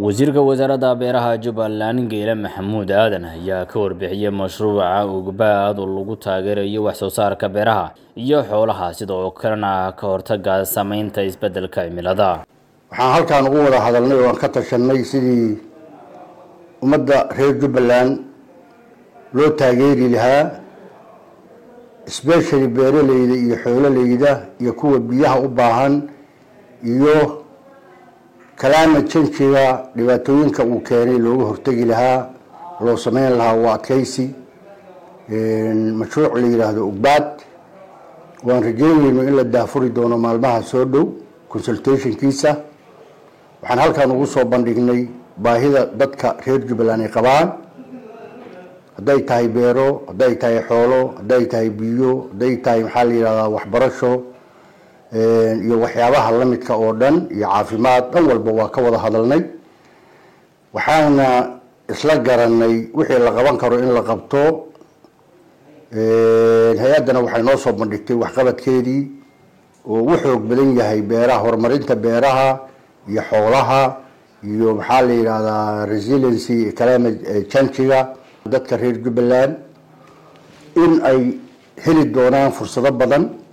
wasiirka wasaaradda beeraha jubbaland geele maxamuud aadan ayaa ka warbixiyey mashruuca ugbaad oo lagu taageerayo wax soo saarka beeraha iyo xoolaha sidoo kalena ka hortaga saameynta isbeddelka cimilada waxaan halkaan ugu wada hadalnay oo aan ka tashanay sidii ummadda reer jubbaland loo taageeri lahaa especially beeraleyda iyo xoololeyda iyo kuwa biyaha u baahan iyo climate changiga dhibaatooyinka uu keenay looga hortegi lahaa loo sameyn lahaa waa adkeysi mashruuc la yidhaahdo ugbaad waan rajeynayno in la daafuri doono maalmaha soo dhow consultationkiisa waxaan halkaan ugu soo bandhignay baahida dadka reer jubbaland ay qabaan hadday tahay beero hadday tahay xoolo hadday tahay biyo hadday tahay maxaa la yidhahdaa waxbarasho iyo waxyaabaha lamidka oo dhan iyo caafimaad dhan walba waa ka wada hadalnay waxaana isla garanay wixii la qaban karo in la qabto hay-addana waxay noo soo bandhigtay waxqabadkeedii oo u xoog badan yahay beeraha horumarinta beeraha iyo xoolaha iyo maxaa la yidhahdaa resiliency climate changiga dadka reer jubbaland in ay heli doonaan fursado badan